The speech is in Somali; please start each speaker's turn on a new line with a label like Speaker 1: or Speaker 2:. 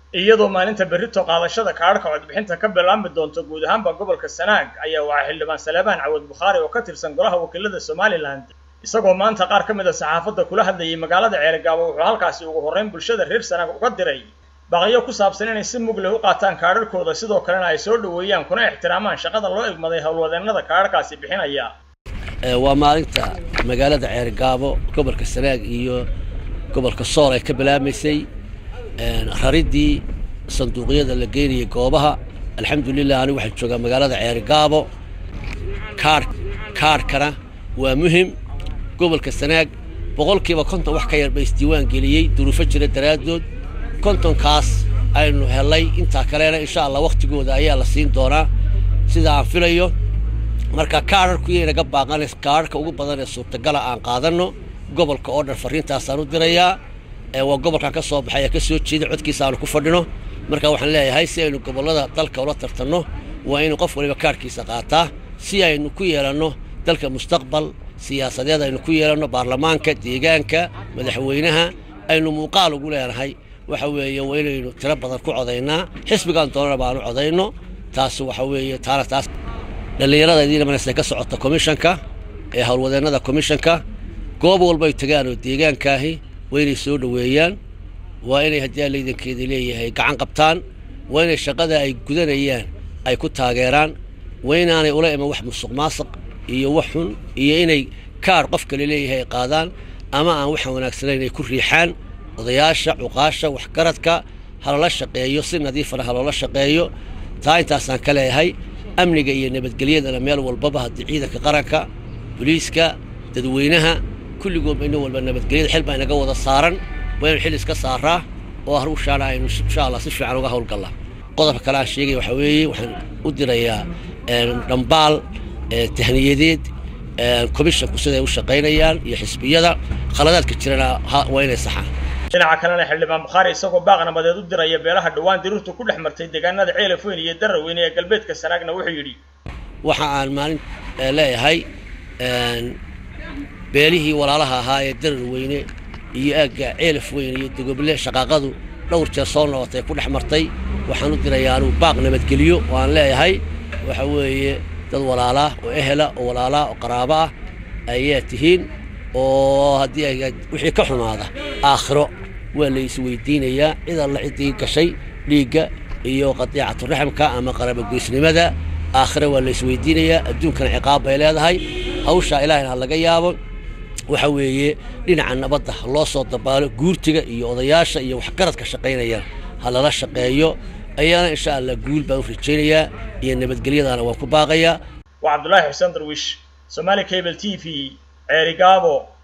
Speaker 1: iyadoo maalinta berrito qaadashada kaadhka codbixinta ka bilaabmi doonto guud ahaanba gobolka sanaag ayaa waxaa xildhibaan saleebaan cawad bukhaari oo ka tirsan golaha wakiilada somalilan isagoo maanta qaar ka mid a saxaafadda kula hadlayay magaalada ceerigaabo wuxuu halkaasi ugu horrayn bulshada reer sanaag uga diray baqyo ku saabsan inay si mug leh u qaataan kaadharkooda sidoo kalena ay soo dhoweeyaan kuna ixtiraamaan shaqada loo egmaday howlwadeennada kaadharkaasi bixinaya
Speaker 2: waa maalinta magaalada ceerigaabo gobolka sanaag iyo gobolka sool ay ka bilaabmaysay rariddii sanduuqyada la geynayay goobaha alxamdulilah anigu waxaan joogaa magaalada ceerigaabo kaar kaarhkana waa muhim gobolka sanaag boqolkiiba konton wax ka yar ba isdiiwaan geliyey duruufo jira daraaddood kontonkaas aynu hellay intaa kalena insha allah wakhtigooda ayaa la siin doonaa sida aan filayo marka kaadharku yaynaga baaqanays kaadharka ugu badan ee suurtagala aan qaadanno gobolka oo dhan farriintaasaan u dirayaa waa gobolkan ka soo baxay ee ka soo jeeda codkiisa aanu ku fadhino marka waxaan leeyahay si aynu gobollada dalka ula tartanno waa inuu qof waliba kaadhkiisa qaataa si aynu ku yeelanno dalka mustaqbal siyaasadeed aynu ku yeelanno baarlamaanka deegaanka madaxweynaha aynu muuqaal ugu leenahay waxa weeye waa inaynu tiro badan ku codaynaa xisbigaan doonana baanu codayno taas waxa weeye taana taas dhallinyarada idiina manaysa ka socota komishanka ee howlwadeennada komishanka goob walbay tagaan oo deegaankaahi waa inay soo dhoweeyaan waa inay haddii aan laydankeeda leeyahay gacan qabtaan waa inay shaqada ay gudanayaan ay ku taageeraan waa inaanay ula iman wax musuq maasuq iyo wax xun iyo inay kaadh qof kale leeyahay ay qaadaan ama aan waxaan wanaagsanayn ay ku riixaan odayaasha cuqaasha waxgaradka halala shaqeeyo si nadiifana haloola shaqeeyo taa intaasaan ka leeyahay amniga iyo nabadgelyadana meel walbaba haddii ciidanka qaranka boliiska dadweynaha kulligoodba ina walba nabadgelyada xil baa inaga wada saaran waa inaynu xil iska saaraa oo harushaana aynu insha allah si fiican uga howlgallaa qodobka kale aan sheegaya waxaa weeye waxaan u dirayaa dhambaal tahniyadeed komishanku siday u shaqaynayaan iyo xisbiyada khaladaadka jirana waa inay saxaan
Speaker 1: dhinaca kalena xildhibaan bukhaari isagoo baaq nabadeed u diraya beelaha dhowaan dirirtu ku dhex martay deegaanada ceelaf weyn iyo daraweyne ee galbeedka sanaagna wuxuu yidhi
Speaker 2: waxa aan maalin leeyahay beelihii walaalaha ahaa ee darar weyne iyo aagga ceelaf weyn iyo dogoble shaqaaqadu dhowr jeer soo noqotay ku dhex martay waxaan u dirayaa anuu baaq nabadgeliyo oo aan leeyahay waxa weeye dad walaalaa oo ehela oo walaalaa oo qaraabo ah ayaa tihiin oo haddii ay wixii ka xumaada aakhiro waa la isweydiinayaa cid alla ciddii gashay dhiigga iyo qadiicaturaxamka ama qarabogoysnimada aakhire waa la isweydiinayaa adduunkana ciqaab bay leedahay hawshaa ilaahayna ha laga yaabo waxa weeye dhinaca nabadda ha loo soo dabaalo guurtiga iyo odayaasha iyo waxgaradka shaqaynayaan ha lala shaqeeyo ayaana insha allah guul baan u rajaynayaa iyo nabadgelyadaana waan ku baaqayaa
Speaker 1: waa cabdulaahi xuseen darwiish somaali cable t v ceerigaabo